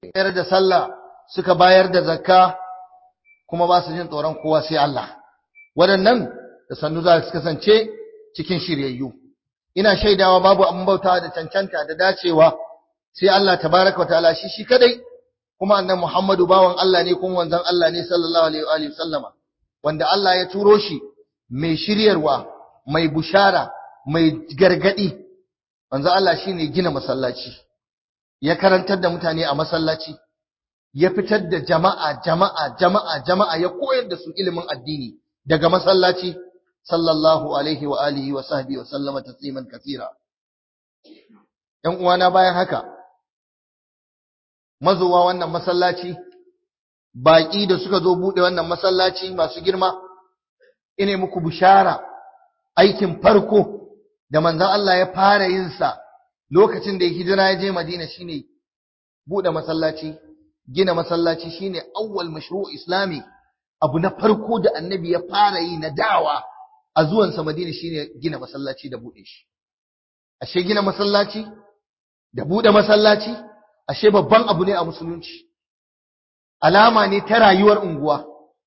bayar da sallah suka bayar da zakka kuma ba su jin tsoron kowa sai Allah waɗannan da sannu za su kasance cikin shiryayyu ina shaidawa babu abin bautawa da cancanta da dacewa sai Allah tabaraka wataala shi shi kadai kuma annabi Muhammadu bawan Allah ne kuma wanzan Allah ne sallallahu alaihi wa sallama wanda Allah ya turo shi mai shiryarwa mai bushara mai gargadi wanzan Allah shine gina masallaci ya karantar da mutane a masallaci ya fitar da jama'a jama'a jama'a jama'a ya koyar da su ilimin addini daga masallaci sallallahu alaihi wa alihi wa sahbihi wa sallama tasliman kathira ɗan uwana bayan haka mazowa wannan masallaci baƙi da suka zo buɗe wannan masallaci masu girma ine muku bishara aikin farko da manzon Allah ya fara yin sa lokacin da ya hijira ya je Madina shine buɗe masallaci gina masallaci shine awwal mashru' islami abu na farko da annabi ya fara yi na dawa a zuwansa Madina shine gina masallaci da buɗe shi ashe gina masallaci da buɗe masallaci ashe babban abu ne a musulunci alama ne ta rayuwar unguwa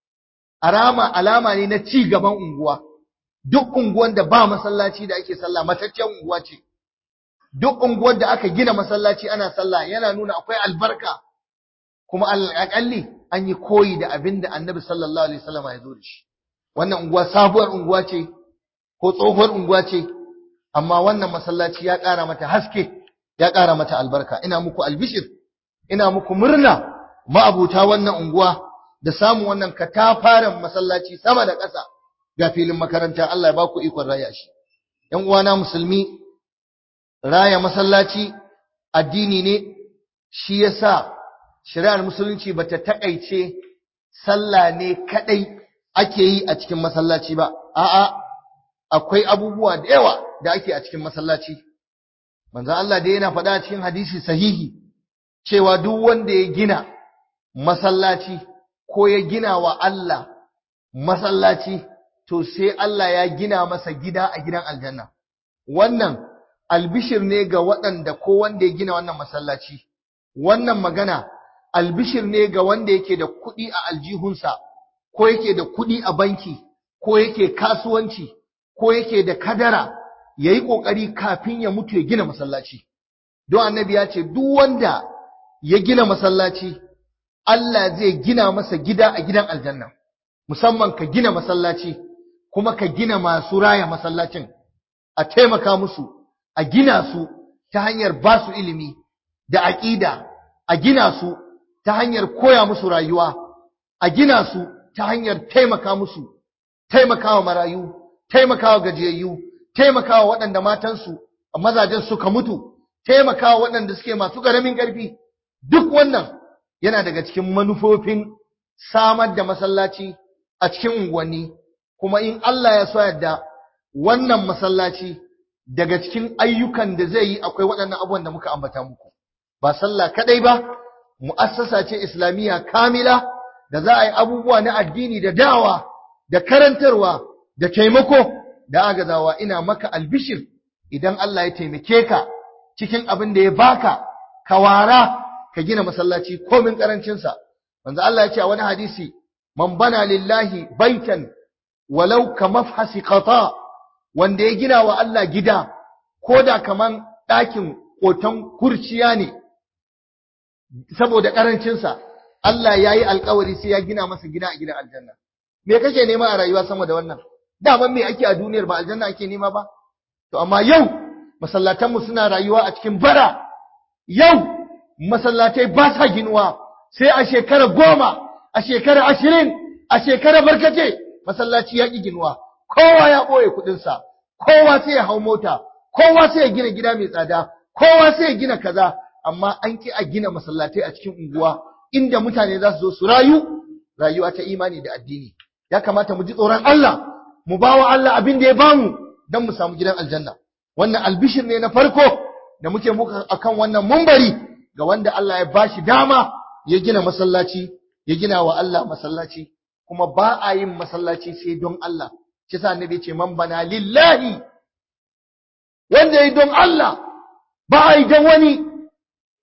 alama alama ne na ci gaban unguwa duk unguwan da ba masallaci da ake sallah mataccen unguwa ce duk unguwar da aka gina masallaci ana sallah yana nuna akwai albarka kuma alƙalli an yi koyi da abin da annabi sallallahu alaihi wasallam ya zo da shi wannan unguwa sabuwar unguwa ce ko tsohuwar unguwa ce amma wannan masallaci ya ƙara mata haske ya ƙara mata albarka ina muku albishir ina muku murna ma'abuta wannan unguwa da samun wannan katafaren masallaci sama da ƙasa ga filin makaranta Allah ya baku ikon raya shi ƴan uwana musulmi raya masallaci addini ne shi yasa shari'ar musulunci bata takaice sallah ne kadai ake yi a cikin masallaci ba a'a akwai abubuwa da yawa da ake a cikin masallaci manzo Allah dai yana faɗa cikin hadisi sahihi cewa duk wanda ya gina masallaci ko ya gina wa Allah masallaci to sai Allah ya gina masa gida a gidan aljanna wannan albishir ne ga waɗanda ko wanda ya gina wannan masallaci wannan magana albishir ne ga wanda yake da kuɗi a aljihunsa ko yake da kuɗi a banki ko yake kasuwanci ko yake da kadara ya yi ƙoƙari kafin ya mutu ya gina masallaci don annabi ya ce duk wanda ya gina masallaci Allah zai gina masa gida a gidan aljanna musamman ka gina masallaci kuma ka gina masu raya masallacin a taimaka musu a gina su ta hanyar ba su ilimi da aƙida a gina su ta hanyar koya musu rayuwa a gina su ta hanyar taimaka musu taimakawa marayu taimakawa gajiyayyu taimakawa waɗanda matansu mazajen suka mutu taimakawa waɗanda suke masu ƙaramin ƙarfi duk wannan yana daga cikin manufofin samar da masallaci a cikin unguwanni kuma in Allah ya so yadda wannan masallaci daga cikin ayyukan da zai yi akwai waɗannan abubuwan da muka ambata muku ba sallah kadai ba mu'assasa ce islamiyya kamila da za a yi abubuwa na addini da dawa da karantarwa da taimako da agazawa ina maka albishir idan Allah ya taimake ka cikin abin da ya baka ka wara ka gina masallaci komin karancin sa manzo Allah ya ce a wani hadisi man bana lillahi baitan walau ka mafhasi qata wanda ya gina wa Allah gida koda kaman ɗakin kotan kurciya ne saboda karancin sa Allah ya yi alkawari sai ya gina masa gida a gidan aljanna me kake nema a rayuwa sama da wannan daman me ake a duniyar ba aljanna ake nema ba to amma yau masallatanmu suna rayuwa a cikin bara yau masallatai ba sa ginuwa sai a shekara goma a shekara ashirin a shekara barkace masallaci ya ƙi ginuwa kowa ya ɓoye kuɗinsa kowa sai ya hau mota kowa sai ya gina gida mai tsada kowa sai ya gina kaza amma an ƙi a gina masallatai a cikin unguwa inda mutane za su zo su rayu rayuwa ta imani da addini ya kamata mu ji tsoron Allah mu bawa Allah abin da ya bamu don mu samu gidan aljanna wannan albishir ne na farko da muke muka akan wannan mumbari ga wanda Allah ya bashi dama ya gina masallaci ya gina wa Allah masallaci kuma ba a yin masallaci sai don Allah shi sa annabi ce man bana lillahi wanda yi don Allah ba a yi don wani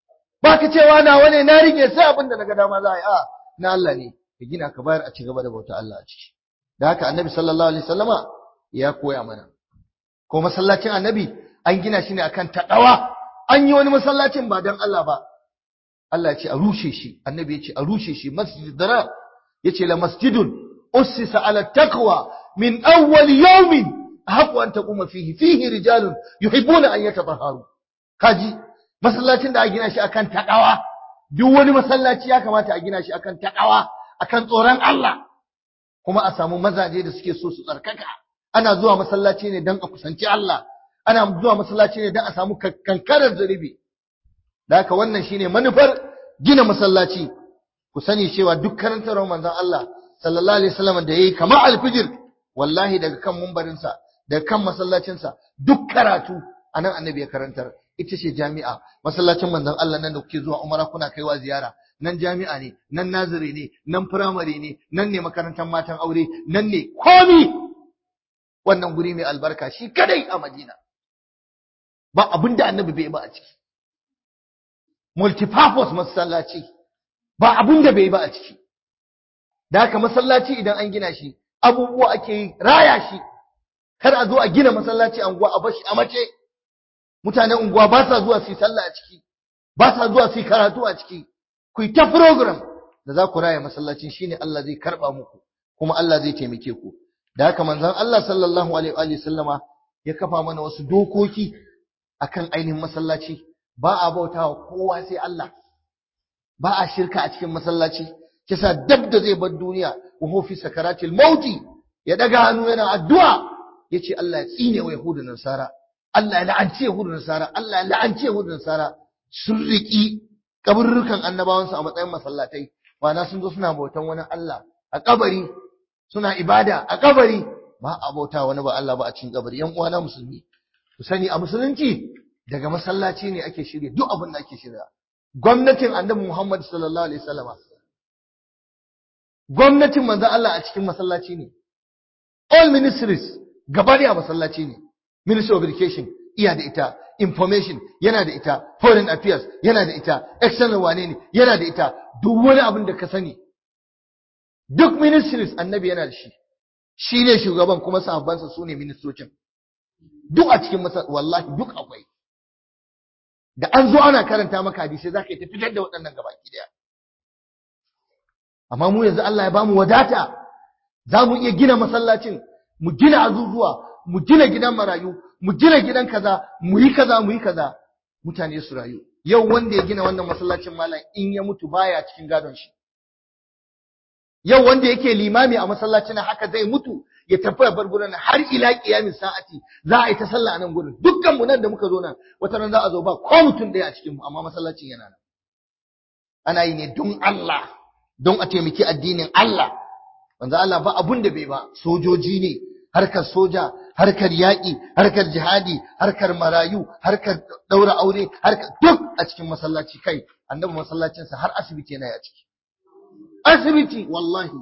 ba ka cewa nawa ne na rike sai abin da na ga dama za a yi a na Allah ne ka gina ka bayar a ci gaba da bauta Allah a ciki da haka annabi sallallahu alaihi wasallama ya koya mana ko masallacin annabi an gina shi ne akan taqwa an yi wani masallacin ba dan Allah ba Allah ya ce a rushe shi annabi ya ce a rushe shi masjid dara ya ce la masjidun ussisa ala taqwa min awwal yawmin ahqqu an taquma fihi fihi rijalun yuhibbuna an yatatahharu kaji masallacin da a gina shi akan taqwa duk wani masallaci ya kamata a gina shi akan taqwa akan tsoron Allah kuma a samu mazaje da suke so su tsarkaka ana zuwa masallaci ne dan a kusanci Allah ana zuwa masallaci ne dan a samu kankarar zulubi da haka wannan shine manufar gina masallaci ku sani cewa duk karantarwar manzon Allah sallallahu alaihi wasallam da yayi kamar alfijir wallahi daga kan mumbarinsa daga kan masallacinsa duk karatu anan annabi ya karantar ita ce jami'a masallacin manzon Allah nan da kuke zuwa umara kuna kaiwa ziyara nan jami'a ne nan naziri ne nan firamare ne nan ne makarantar matan aure nan ne komi wannan guri mai albarka shi kadai a Madina ba abinda annabi bai ba a ciki multipurpose masallaci ba abinda bai ba a ciki da haka masallaci idan an gina shi abubuwa ake yi raya shi kar a zo a gina masallaci anguwa a bashi a mace mutanen unguwa ba sa zuwa su yi sallah a ciki ba sa zuwa su yi karatu a ciki ku yi ta program da za ku raya masallacin shine Allah zai karba muku kuma Allah zai taimake ku da haka manzon Allah sallallahu alaihi wa sallama ya kafa mana wasu dokoki akan ainihin masallaci ba a bautawa kowa sai Allah ba a shirka a cikin masallaci kisa dab da zai bar duniya wa huwa fi sakaratil mauti ya daga hannu yana addu'a yace Allah ya tsine wa yahudu da nasara Allah ya la'anci yahudu da nasara Allah ya la'anci yahudu da nasara sun riki kaburrukan annabawansu a matsayin masallatai ma'ana sun zo suna bautan wani Allah a kabari suna ibada a kabari ba a bauta wani ba Allah ba a cikin kabari yan uwana musulmi ku sani a musulunci daga masallaci ne ake shirya duk abin da ake shirya gwamnatin annabi Muhammad sallallahu alaihi wasallam gwamnatin manzon Allah a cikin masallaci ne all ministries gaba a masallaci ne ministry of education iya da ita information yana da ita foreign affairs yana da ita external wane ne yana da ita duk wani abin da ka sani duk ministries annabi yana da shi shi ne shugaban kuma sahabbansa su ne ministocin duk a cikin masa wallahi duk akwai da an zo ana karanta maka hadisi za ka yi ta fitar da waɗannan gabaki daya amma mu yanzu Allah ya bamu wadata za mu iya gina masallacin mu gina azuzuwa mu gina gidan marayu mu gina gidan kaza mu yi kaza mu yi kaza mutane su rayu yau wanda ya gina wannan masallacin malam in ya mutu baya cikin gadon shi yau wanda yake limami a masallacin haka zai mutu ya tafi ya bar gurin har ila kiyamin sa'ati za a yi ta sallah a nan gurin dukkan mu nan da muka zo nan wata ran za a zo ba ko mutum ɗaya a cikin mu amma masallacin yana nan ana yi ne don Allah don a taimaki addinin Allah wanda Allah ba abun da bai ba sojoji ne harkar soja harkar yaƙi harkar jihadi harkar marayu harkar ɗaura aure harkar duk a cikin masallaci kai annabi masallacinsa har asibiti yana a ciki asibiti wallahi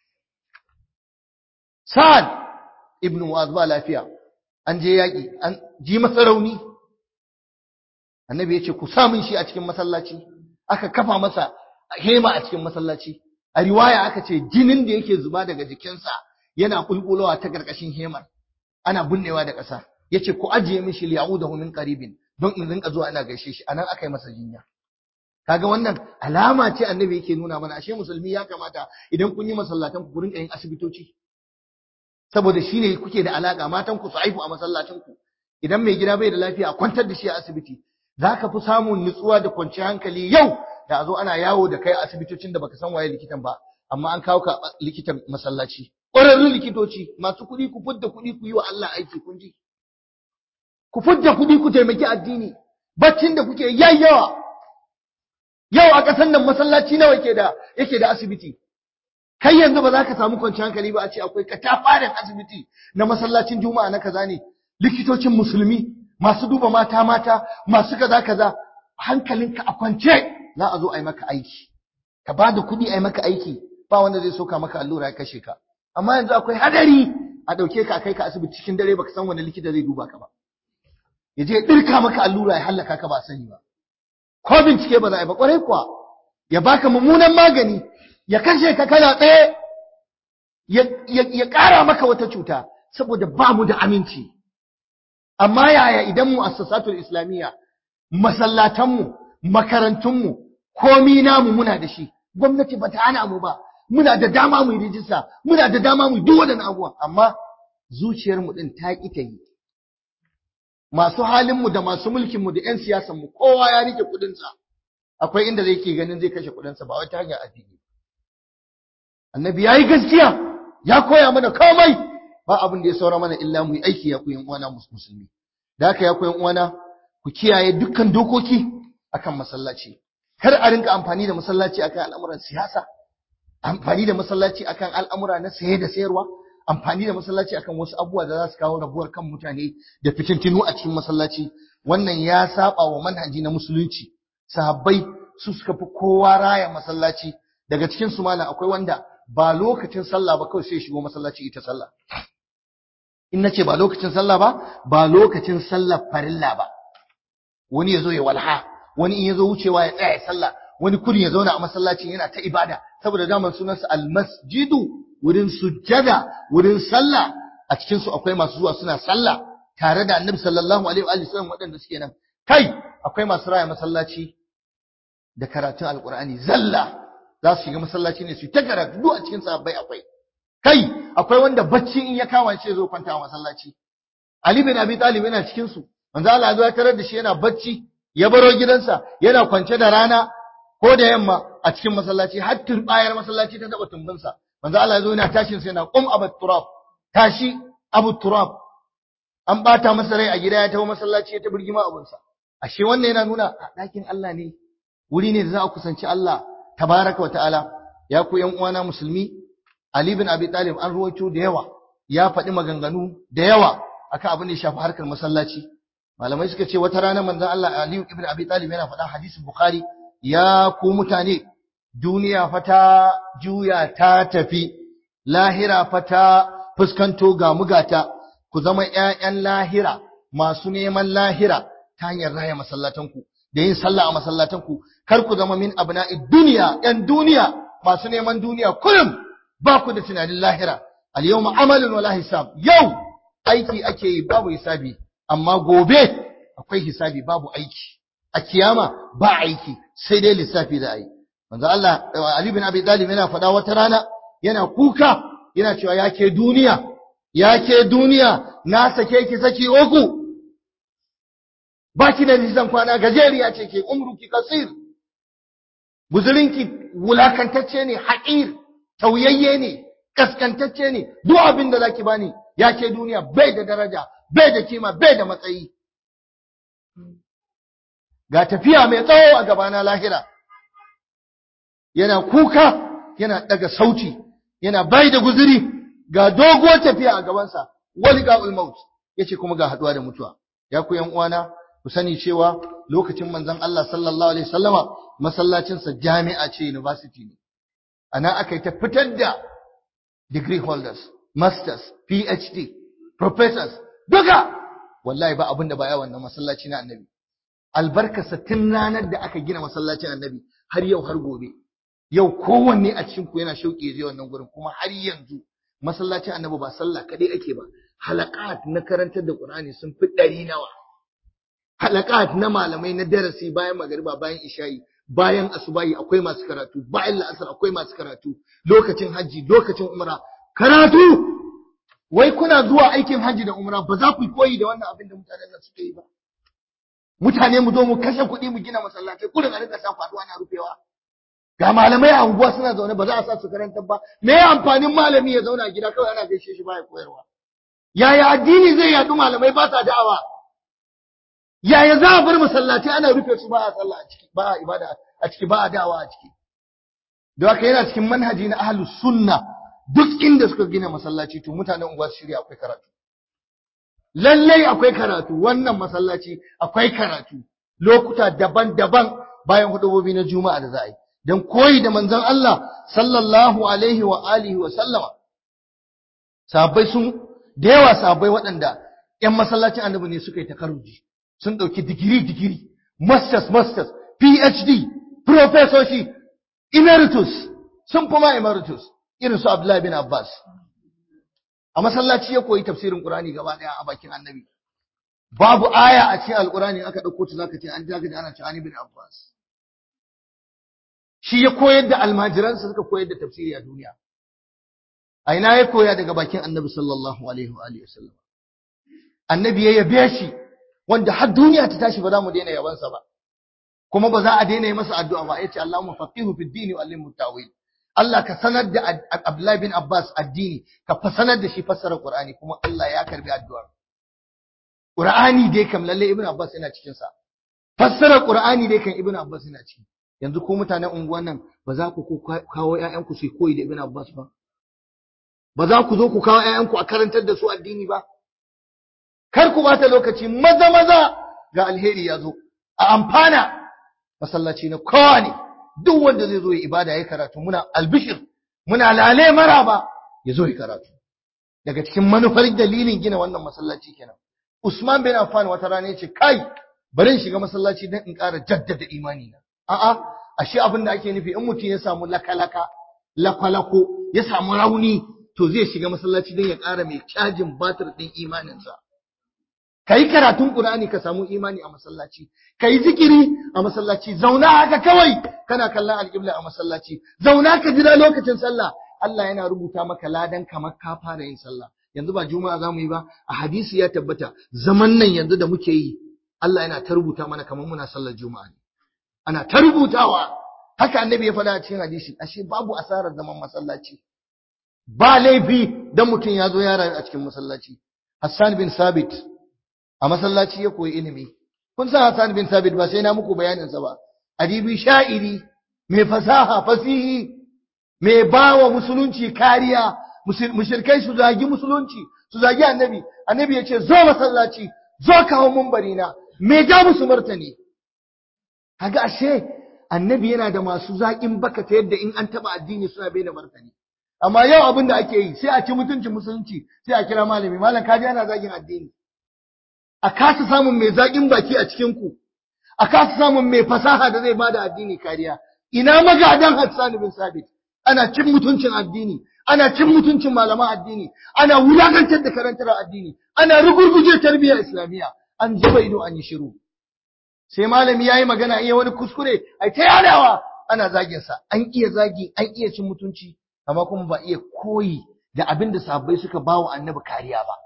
sa'ad ibn mu'az ba lafiya an je yaƙi an ji masa rauni annabi ya ce ku samun shi a cikin masallaci aka kafa masa hema a cikin masallaci a riwaya aka ce jinin da yake zuba daga jikinsa yana kulkulowa ta karkashin hemar ana bunnewa da ƙasa yace ku ajiye mishi liya'udahu min qaribin don in rinka zuwa ana gaishe shi anan aka yi masa jinya kaga wannan alama ce annabi yake nuna mana ashe musulmi ya kamata idan kun yi masallatan ku rinka yin asibitoci saboda shine kuke da alaka matan ku su haifu a masallacin ku idan mai gida bai da lafiya kwantar da shi a asibiti zaka fi samun nutsuwa da kwanciyar hankali yau da a zo ana yawo da kai a asibitocin da baka san waye likitan ba amma an kawo ka likitan masallaci ƙwararrun likitoci masu kuɗi ku fudda kuɗi ku yi wa Allah aiki kun ji ku fudda kuɗi ku taimaki addini baccin da kuke yayyawa yau a ƙasar nan masallaci nawa yake da yake da asibiti kai yanzu ba za ka samu kwanciyar hankali ba a ce akwai katafaren asibiti na masallacin juma'a na kaza ne likitocin musulmi masu duba mata mata masu kaza kaza hankalinka a kwance za a zo a yi maka aiki ka ba da kuɗi a yi maka aiki ba wanda zai soka maka allura ya kashe ka amma yanzu akwai hadari a ɗauke ka a kai ka asibiti cikin dare baka san wani likita zai duba ka ba ya je ɗirka maka allura ya hallaka ka ba sani ba ko bincike ba za a yi ba kwarai kuwa ya baka mummunan magani ya kashe ka kana tsaye ya ƙara maka wata cuta saboda ba mu da aminci amma yaya idan mu assasatul islamiyya masallatanmu makarantunmu komi namu muna da shi gwamnati bata hana mu ba muna da dama mu yi rijista muna da dama mu duk wadannan abubuwan amma zuciyarmu din ta ƙi ta yi masu halinmu da masu mulkinmu da 'yan siyasanmu kowa ya rike kuɗinsa akwai inda zai ke ganin zai kashe kuɗinsa ba wata hanyar addini annabi ya yi gaskiya ya koya mana komai ba abin da ya saura mana illa mu yi aiki ya koyan uwana musulmi da haka ya koyan uwana ku kiyaye dukkan dokoki akan masallaci kar a rinka amfani da masallaci akan al'amuran siyasa amfani da masallaci akan al'amura na saye da sayarwa amfani da masallaci akan wasu abubuwa da za su kawo rabuwar kan mutane da fitintinu a cikin masallaci wannan ya saba wa manhaji na musulunci sahabbai su suka fi kowa raya masallaci daga cikin su malam akwai wanda ba lokacin sallah ba kawai sai shigo masallaci ita sallah in nace ba lokacin sallah ba ba lokacin sallar farilla ba wani yazo ya walha wani in yazo wucewa ya tsaya ya sallah wani kudin ya zauna a masallacin yana ta ibada saboda daman sunansa almasjidu wurin sujjada wurin sallah a cikin su akwai masu zuwa suna sallah tare da annabi sallallahu alaihi wa sallam waɗanda suke nan kai akwai masu raya masallaci da karatun alqur'ani zalla za su shiga masallaci ne su ta karatu duk a cikin sahabbai akwai kai akwai wanda bacci in ya kama shi zo kwanta a masallaci ali bin abi talib yana cikin su manzo Allah ya tarar da shi yana bacci ya baro gidansa yana kwance da rana ko da yamma a cikin masallaci har turbayar masallaci ta taba tumbinsa manzo Allah ya zo yana tashin sai yana qum abu turab tashi abu turab an bata masa rai a gida ya tawo masallaci ya ta birgima abunsa ashe wannan yana nuna a ɗakin Allah ne wuri ne da za a kusanci Allah tabaraka wa ta'ala ya ku yan uwana musulmi Ali bin Abi Talib an ruwaito da yawa ya faɗi maganganu da yawa akan abin da ya shafi harkar masallaci malamai suka ce wata rana manzon Allah Ali ibn Abi Talib yana faɗa hadisin Bukhari ya ku mutane duniya fata juya ta tafi lahira fata fuskanto ga mugata ku zama ƴaƴan lahira masu neman lahira ta hanyar raya masallatanku da yin sallah a masallatanku kar ku zama min abna'i duniya ƴan duniya masu neman duniya kullum ba ku da tunanin lahira al yawma amalun wala hisab yau aiki ake yi babu hisabi amma gobe akwai hisabi babu aiki a kiyama ba aiki sai dai lissafi da ai manzo Allah Ali bin Abi Talib yana faɗa wata rana yana kuka yana cewa yake duniya yake duniya na sake ki saki uku baki da nisan kwana gajeriya ce ke umruki kasir guzurinki wulakantacce ne haƙir tauyayye ne kaskantacce ne duk abin da zaki bani yake duniya bai da daraja bai da kima bai da matsayi ga tafiya mai tsawo a gabana lahira yana kuka yana daga sauti yana bai da guzuri ga doguwar tafiya a gabansa wali ga'ul maut yace kuma ga haduwa da mutuwa ya ku yan uwana ku sani cewa lokacin manzon Allah sallallahu alaihi wasallama masallacin sa jami'a ce university ne ana aka yi ta fitar da degree holders masters phd professors duka wallahi ba abin da ba ya wannan masallaci na annabi albarkarsa tun ranar da aka gina masallacin annabi har yau har gobe yau kowanne a cikin ku yana shauƙi zai wannan gurin kuma har yanzu masallacin annabi ba sallah kadai ake ba halaqat na karantar da qur'ani sun fi ɗari nawa halaqat na malamai na darasi bayan magariba bayan isha'i bayan asubahi akwai masu karatu bayan la'asar akwai masu karatu lokacin hajji lokacin umra karatu wai kuna zuwa aikin hajji da umra ba za ku koyi da wannan abin da mutanen nan suke yi ba mutane mu zo mu kashe kuɗi mu gina masallatai kullum a rika sa faduwa na rufewa ga malamai a unguwa suna zaune ba za a sa su karantar ba me ya amfanin malami ya zauna a gida kawai ana gaishe shi baya koyarwa yaya addini zai yadu malamai ba sa da'awa yaya za a bar masallatai ana rufe su ba a sallah a ciki ba a ibada a ciki ba a da'awa a ciki don haka yana cikin manhaji na ahlus sunna duk inda suka gina masallaci to mutanen unguwa su shirya akwai karatu lallai akwai karatu wannan masallaci akwai karatu lokuta daban-daban bayan hudubobi na juma'a da za a yi don koyi da manzon Allah sallallahu alaihi wa alihi wa sallama sahabbai sun da yawa sahabbai waɗanda ƴan masallacin annabi ne suka yi takarruji sun ɗauki digiri digiri masters masters PhD professorshi emeritus sun fi ma emeritus irin su Abdullahi bin Abbas a masallaci ya koyi tafsirin Qur'ani gaba daya a bakin Annabi babu aya a cikin Alqur'ani aka dauko ta zaka ce an jaga da ana ce Ani bin Abbas shi ya koyar da almajiransa suka koyar da tafsiri a duniya a ina ya koya daga bakin Annabi sallallahu alaihi wa alihi wasallam Annabi ya yabe shi wanda har duniya ta tashi ba za mu daina yabansa ba kuma ba za a daina yi masa addu'a ba yace Allahumma faqihu fid din wa allimhu ta'wil Allah ka sanar da Abdullahi bin Abbas addini ka fa sanar da shi fassara Qur'ani kuma Allah ya karbi addu'ar Qur'ani dai kam lalle Ibn Abbas yana cikin sa fassara Qur'ani dai kam Ibn Abbas yana ciki yanzu ko mutanen unguwan nan ba za ku kawo ƴaƴanku su koyi da Ibn Abbas ba ba za ku zo ku kawo ƴaƴanku a karantar da su addini ba kar ku bata lokaci maza maza ga alheri ya zo a amfana masallaci na kowa ne duk wanda zai zo ya ibada ya karatu muna albishir muna lale maraba ya zo ya karatu daga cikin manufar dalilin gina wannan masallaci kenan Usman bin Affan wata rana yace kai bari in shiga masallaci dan in ƙara jaddada imani na a'a ashe abin da ake nufi in mutum ya samu lakalaka lakwalako ya samu rauni to zai shiga masallaci dan ya ƙara mai cajin batir din imaninsa kai karatun Qur'ani ka samu imani a masallaci kai zikiri a masallaci zauna haka kawai kana kallon alƙibla a masallaci zauna ka jira lokacin sallah Allah yana rubuta maka ladan kamar ka fara yin sallah yanzu ba juma'a zamu yi ba a hadisi ya tabbata zaman nan yanzu da muke yi Allah yana ta rubuta mana kamar muna sallar juma'a ne ana ta rubutawa haka annabi ya faɗa a cikin hadisi ashe babu asarar zaman masallaci ba laifi dan mutum ya zo ya rayu a cikin masallaci Hassan bin Sabit a masallaci ya koyi ilimi kun san Hassan bin Sabit ba sai na muku bayanin sa ba adibi sha'iri mai fasaha fasihi mai bawa musulunci kariya mushrikai su zagi musulunci su zagi annabi annabi ya ce zo masallaci zo kawo mumbari na me ja musu martani kaga ashe annabi yana da masu zaƙin baka ta yadda in an taba addini suna bai da martani amma yau abin da ake yi sai a ci mutuncin musulunci sai a kira malami malam kaji ana zagin addini a kasa samun mai zaƙin baki a cikin ku a kasa samun mai fasaha da zai bada addini kariya ina magadan Hassan bin Sabit ana cin mutuncin addini ana cin mutuncin malaman addini ana wulakantar da karantar addini ana rugurguje tarbiyyar islamiyya an zuba ido an yi shiru sai malami yayi magana iya wani kuskure ai ta yadawa ana zagin sa an iya zagi an iya cin mutunci amma kuma ba iya koyi da abin da sahabbai suka bawa annabi kariya ba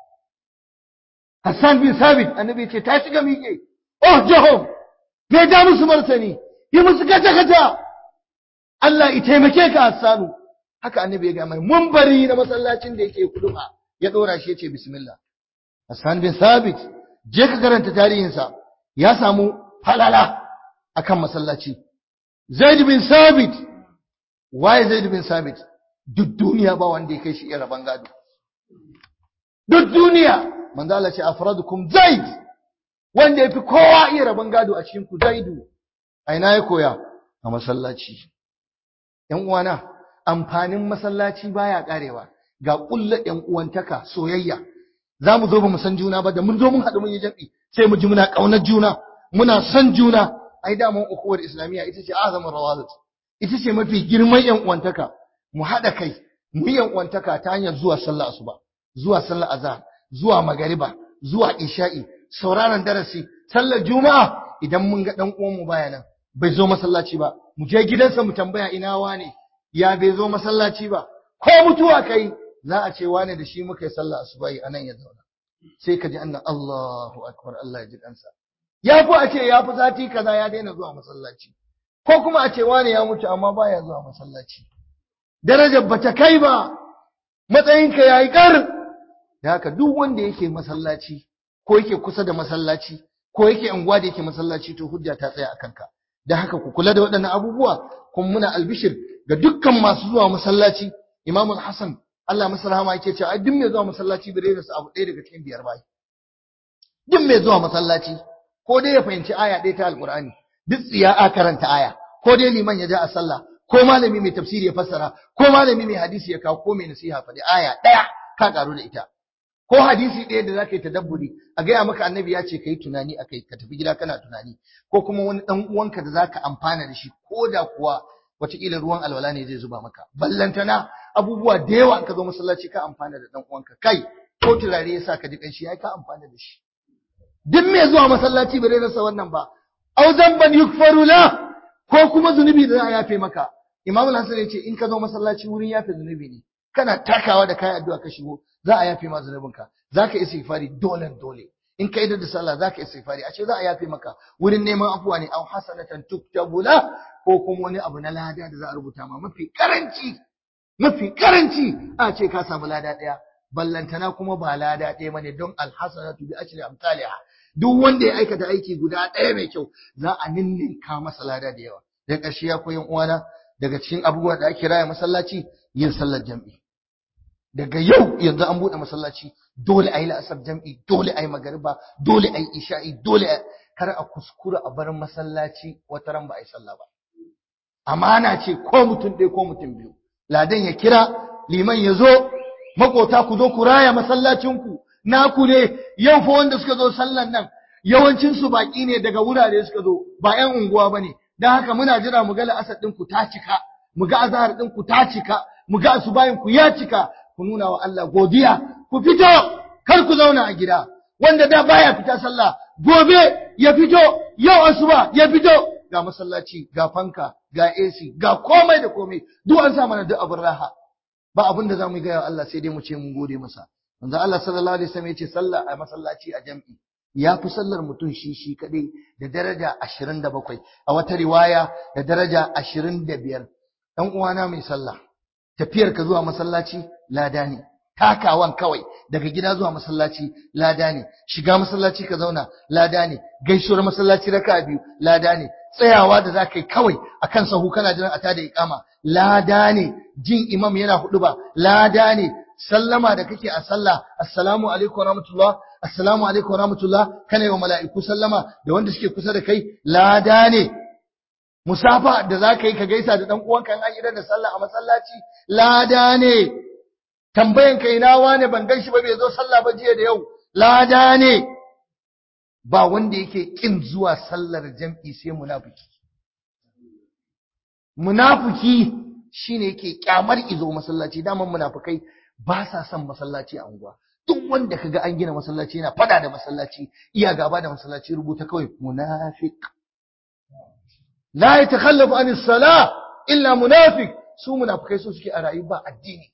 Hassan bin Sabit annabi ce ta shiga miƙe oh jahom me da musu martani yi musu kaca kaca Allah ya taimake ka Hassanu haka annabi ya ga mai munbari na masallacin da yake kuduba ya dora shi yace bismillah Hassan bin Sabit je ka karanta tarihinsa ya samu halala akan masallaci Zaid bin Sabit waye Zaid bin Sabit duk duniya ba wanda ya kai shi iya raban gado duk duniya manzo Allah ce afradukum Zaid wanda yafi kowa iya raban gado a cikin ku Zaidu a ina ya koya a masallaci ƴan uwana amfanin masallaci baya karewa ga kulla ƴan uwantaka soyayya za mu zo ba mu san juna ba da mun zo mun haɗu mun yi jam'i sai mu ji muna ƙaunar juna muna son juna ai da mun ukuwar islamiyya ita ce azamin rawazat ita ce mafi girman ƴan uwantaka mu haɗa kai mu yi ƴan uwantaka ta hanyar zuwa sallah asuba zuwa sallah azhar zuwa magariba zuwa isha'i sauraron darasi sallar juma'a idan mun ga dan uwan mu baya nan bai zo masallaci ba mu je gidansa mu tambaya ina wane ya bai zo masallaci ba ko mutuwa kai za a ce wane da shi muka yi sallah asubahi anan ya zauna sai ka ji annan Allahu akbar Allah ya ji kansa ya fi a ce ya fi sati kaza ya daina zuwa masallaci ko kuma a ce wane ya mutu amma baya zuwa masallaci darajar bata kai ba matsayinka yayi kar da haka duk wanda yake masallaci ko yake kusa da masallaci ko yake unguwa da yake masallaci to hujja ta tsaya akan ka da haka ku kula da waɗannan abubuwa kuma muna albishir ga dukkan masu zuwa masallaci Imam Hassan Allah masa rahama yake cewa duk mai zuwa masallaci bai rasa abu ɗaya daga cikin biyar bai duk mai zuwa masallaci ko dai ya fahimci aya ɗaya ta alqur'ani duk tsiya a karanta aya ko dai liman ya ja a sallah ko malami mai tafsiri ya fassara ko malami mai hadisi ya kawo ko mai nasiha faɗi aya ɗaya ka karu da ita ko hadisi ɗaya da zaka yi tadabburi a gaya maka annabi ya ce ka yi tunani a kai ka tafi gida kana tunani ko kuma wani ɗan uwanka da zaka amfana da shi ko da kuwa wataƙila ruwan alwala ne zai zuba maka ballantana abubuwa da yawa in ka zo masallaci ka amfana da ɗan uwanka kai ko turare ya sa ka ji ƙanshi ya ka amfana da shi duk mai zuwa masallaci bai rasa wannan ba au zamban yukfaru la ko kuma zunubi da za a yafe maka imam al-hasan ya ce in ka zo masallaci wurin yafe zunubi ne kana takawa da kayan addu'a ka shigo za a yafe ma zunubinka za ka istighfari dole dole in ka idar da sallah za ka istighfari a ce za a yafe maka wurin neman afuwa ne au hasanatan tuktabu la ko kuma wani abu na lada da za a rubuta ma mafi karanci mafi karanci a ce ka samu lada ɗaya ballantana kuma ba lada ɗaya bane don alhasanatu bi ashri amsalha duk wanda ya aikata aiki guda ɗaya mai kyau za a ninninka masa lada da yawa da ƙarshe ya koyan uwana daga cikin abubuwa da ake raya masallaci yin sallar jam'i daga yau yanzu an buɗe masallaci dole a yi la'asar jam'i dole a yi magariba dole a yi isha'i dole a kar a kuskura a bar masallaci wata ran ba a yi sallah ba amana ce ko mutum ɗaya ko mutum biyu ladan ya kira liman ya zo makota ku zo ku raya masallacinku naku ne yau fa wanda suka zo sallan nan yawancin su baki ne daga wurare suka zo ba ƴan unguwa bane dan haka muna jira mu ga la'asar din ku ta cika mu ga azhar din ku ta cika mu ga asubahin ku ya cika ku nuna wa Allah godiya ku fito kar ku zauna a gida wanda da baya fita sallah gobe ya fito yau asuba ya fito ga masallaci ga fanka ga AC ga komai da komai duk an sa mana duk abin raha ba abin da zamu ga Allah sai dai mu ce mun gode masa manzo Allah sallallahu alaihi wasallam yace sallah a masallaci a jam'i ya fi sallar mutum shi shi kadai da daraja 27 a wata riwaya da daraja 25 dan uwana mai sallah tafiyar ka zuwa masallaci lada ne takawan kawai daga gida zuwa masallaci lada ne shiga masallaci ka zauna lada ne gaisuwar masallaci raka biyu lada ne tsayawa da za ka yi kawai akan sahu kana jiran a tada iqama lada ne jin imam yana hudu ba lada ne sallama da kake a sallah assalamu alaikum warahmatullah assalamu alaikum warahmatullah kana yi wa mala'iku sallama da wanda suke kusa da kai lada ne musafa da za ka yi ka gaisa da dan uwanka in an idar da sallah a masallaci lada ne tambayan kai na wane ban gan shi ba bai zo sallah ba jiya da yau lada ne ba wanda yake kin zuwa sallar jam'i sai munafiki munafiki shine yake kyamar izo masallaci daman munafikai ba sa son masallaci a unguwa duk wanda kaga an gina masallaci yana fada da masallaci iya gaba da masallaci rubuta kawai munafiq la yatakhallafu an as-salah illa munafiq su munafikai su suke a rayu ba addini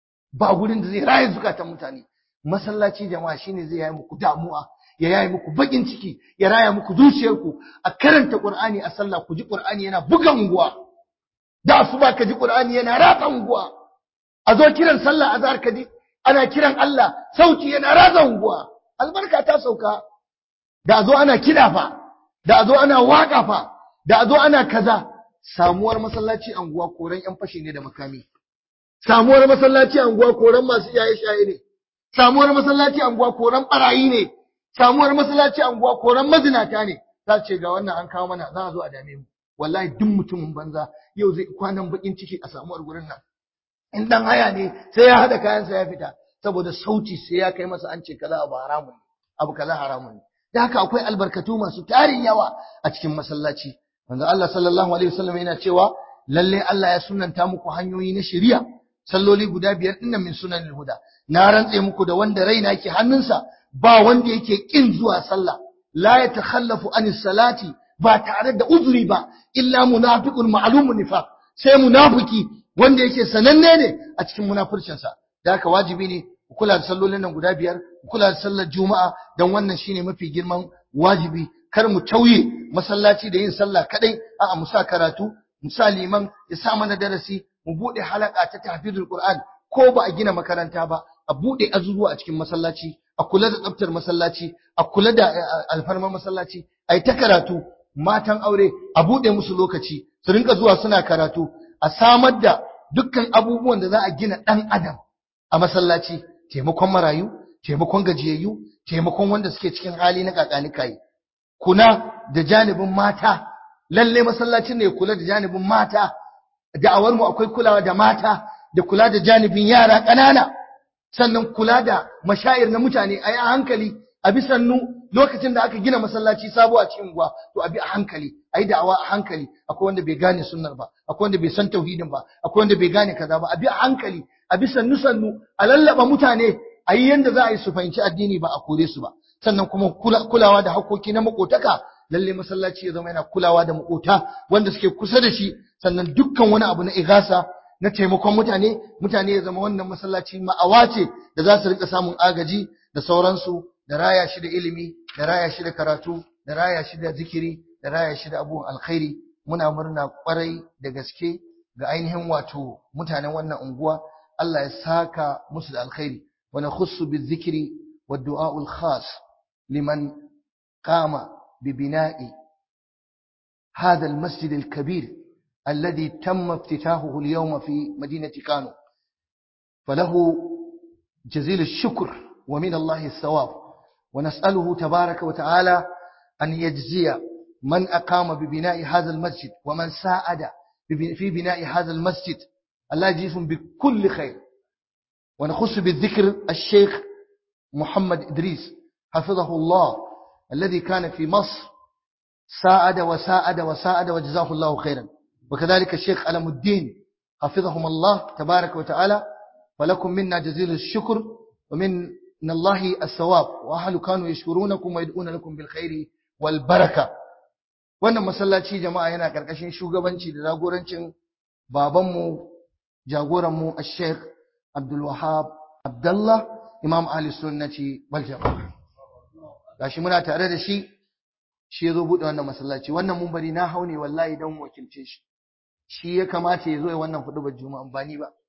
ba gurin da zai raye zukatan mutane masallaci jama'a shine zai yi muku damuwa ya yayi muku bakin ciki ya raya muku zuciyarku a karanta qur'ani a sallah ku ji qur'ani yana buga unguwa da asuba ka ji qur'ani yana ratsa unguwa a zo kiran sallah azhar ka ji ana kiran Allah sauti yana ratsa unguwa albarka ta sauka da a zo ana kida fa da a zo ana waka fa da a zo ana kaza samuwar masallaci anguwa koran yan fashi ne da makami samuwar masallaci anguwa koran masu iyaye shaye ne samuwar masallaci anguwa koran barayi ne samuwar masallaci anguwa koran mazinata ne za ce ga wannan an kawo mana za a zo a dame mu wallahi duk mutumin banza yau zai kwanan bakin ciki a samuwar gurin nan in dan haya ne sai ya hada kayansa ya fita saboda sauti sai ya kai masa an ce kaza abu haramun ne abu kaza haramun ne da haka akwai albarkatu masu tarin yawa a cikin masallaci manzo Allah sallallahu alaihi wasallam yana cewa lalle Allah ya sunanta muku hanyoyi na shari'a salloli guda biyar dinnan min sunanil huda na rantse muku da wanda raina ke hannunsa ba wanda yake kin zuwa sallah la yatakhallafu anis salati ba tare da uzuri ba illa munafiqun ma'lumun nifaq sai munafiki wanda yake sananne ne a cikin munafircinsa da haka wajibi ne ku kula da sallolin nan guda biyar ku kula da sallar juma'a dan wannan shine mafi girman wajibi kar mu tauye masallaci da yin sallah kadai a'a mu sa karatu mu sa liman ya sa mana darasi mu bude halaka ta tahfizul qur'an ko ba a gina makaranta ba a bude azuzuwa a cikin masallaci a kula da tsaftar masallaci a kula da alfarmar masallaci ai ta karatu matan aure a bude musu lokaci su rinka zuwa suna karatu a samar da dukkan abubuwan da za a gina dan adam a masallaci taimakon marayu taimakon gajiyayyu taimakon wanda suke cikin hali na kakanikai kuna da janibin mata lalle masallacin ne kula da janibin mata da'awar mu akwai kulawa da mata da kula da janibin yara ƙanana sannan kula da mashayir na mutane a yi a hankali a bi sannu lokacin da aka gina masallaci sabo a cikin unguwa to a bi a hankali a yi da'awa a hankali akwai wanda bai gane sunnar ba akwai wanda bai san tauhidin ba akwai wanda bai gane kaza ba a bi a hankali a bi sannu sannu a lallaba mutane a yi yanda za a yi su fahimci addini ba a kore su ba sannan kuma kulawa da hakoki na makotaka lalle masallaci ya zama yana kulawa da makota wanda suke kusa da shi sannan dukkan wani abu na igasa na taimakon mutane mutane ya zama wannan masallaci ma'awa ce da za su rika samun agaji da sauransu da raya shi da ilimi da raya shi da karatu da raya shi da zikiri da raya shi da abubuwan alkhairi muna murna kwarai da gaske ga ainihin wato mutanen wannan unguwa Allah ya saka musu da alkhairi wa nakhussu bizikri wad du'a'ul khas liman qama bibina'i هذا المسجد الكبير الذي تم افتتاحه اليوم في مدينة كانو فله جزيل الشكر ومن الله الثواب ونسأله تبارك وتعالى أن يجزي من أقام ببناء هذا المسجد ومن ساعد في بناء هذا المسجد الله يجزيهم بكل خير ونخص بالذكر الشيخ محمد إدريس حفظه الله الذي كان في مصر ساعد وساعد وساعد وجزاه الله خيرا وكذلك الشيخ ألم الدين حفظهم الله تبارك وتعالى ولكم منا جزيل الشكر ومن من الله الثواب وأهل كانوا يشكرونكم ويدعون لكم بالخير والبركة wannan masallaci jama'a yana karkashin shugabanci da jagorancin babanmu jagoranmu Sheikh Abdul Wahab Abdullah Imam Ahli Sunnati wal Jama'a gashi muna tare da shi shi yazo bude wannan masallaci wannan munbari na haune wallahi dan wakilce shi shi ya kamata ya zo ya wannan hudubar juma'a ba ni ba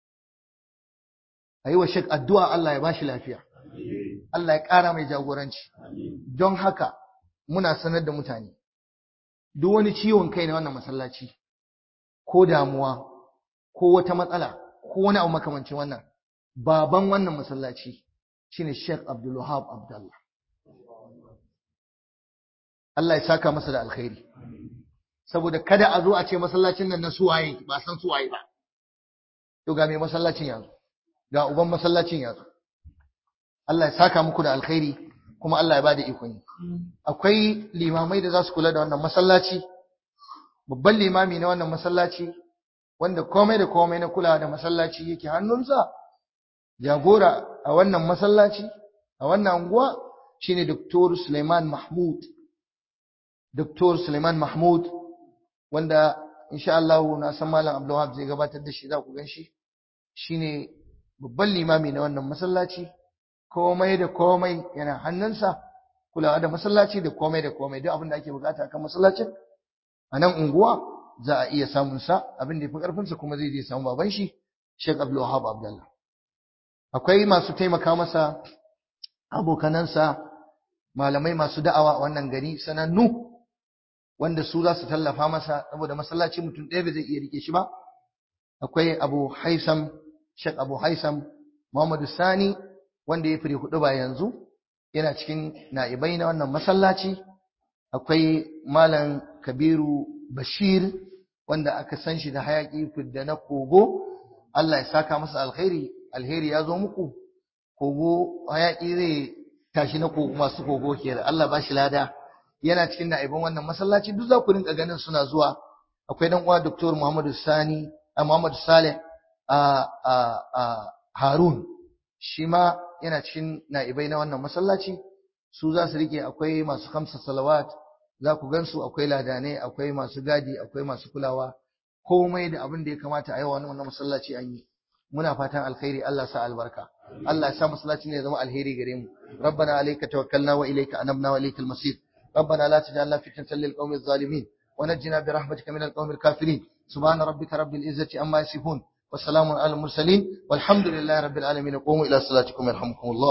ayi wa Sheikh addu'a Allah ya bashi lafiya Allah ya ƙara mai jagoranci don haka muna sanar da mutane duk wani ciwon kai na wannan masallaci ko damuwa ko wata matsala ko wani abu makamancin wannan baban wannan masallaci shine Sheikh Abdul Wahab Abdullah Allah ya saka masa da alkhairi saboda kada a zo a ce masallacin nan na suwaye ba san suwaye ba to ga mai masallacin yanzu ga uban masallacin yanzu Allah ya saka muku da alkhairi kuma Allah ya bada ikon yi akwai limamai da za su kula da wannan masallaci babban limami na wannan masallaci wanda komai da komai na kula da masallaci yake hannunsa jagora a wannan masallaci a wannan unguwa shine Dr. Suleiman Mahmud Dr. Suleiman Mahmud wanda insha Allah na san Malam Abdulwahab zai gabatar da shi za ku gan shi shine babban limami na wannan masallaci komai da komai yana hannunsa kulawa da masallaci da komai da komai duk abin da ake bukata kan masallacin a nan unguwa za a iya samun sa abin da yafi karfin sa kuma zai je samu baban shi Sheikh Abdul Wahab Abdullah akwai masu taimaka masa abokanansa malamai masu da'awa a wannan gari sanannu wanda su za su tallafa masa saboda masallaci mutum ɗaya bai zai iya rike shi ba akwai Abu Haisam Sheikh Abu Haisam Muhammadu Sani wanda ya firi hudu ba yanzu yana cikin na'ibai na wannan masallaci akwai malam kabiru bashir wanda aka san shi da hayaki fidda na kogo Allah ya saka masa alkhairi alheri ya zo muku kogo hayaki zai tashi na kogo masu kogo ke Allah ba shi lada yana cikin na'iban wannan masallaci duk za ku rinka ganin suna zuwa akwai dan uwa Dr. Muhammadu Sani Muhammadu Saleh a Harun shi ma yana cikin na'ibai na wannan masallaci su za su rike akwai masu kamsa salawat za ku gansu akwai ladanai akwai masu gadi akwai masu kulawa komai da abin da ya kamata a yi wa wannan masallaci an yi muna fatan alkhairi Allah sa albarka Allah ya sa masallaci ne ya zama alheri gare mu rabbana alayka tawakkalna wa ilayka anabna wa ilaykal masir ربنا لا تجعلنا فتنة للقوم الظالمين ونجنا برحمتك من القوم الكافرين سبحان ربك رب العزة عما يصفون والسلام على المرسلين والحمد لله رب العالمين قوموا إلى صلاتكم يرحمكم الله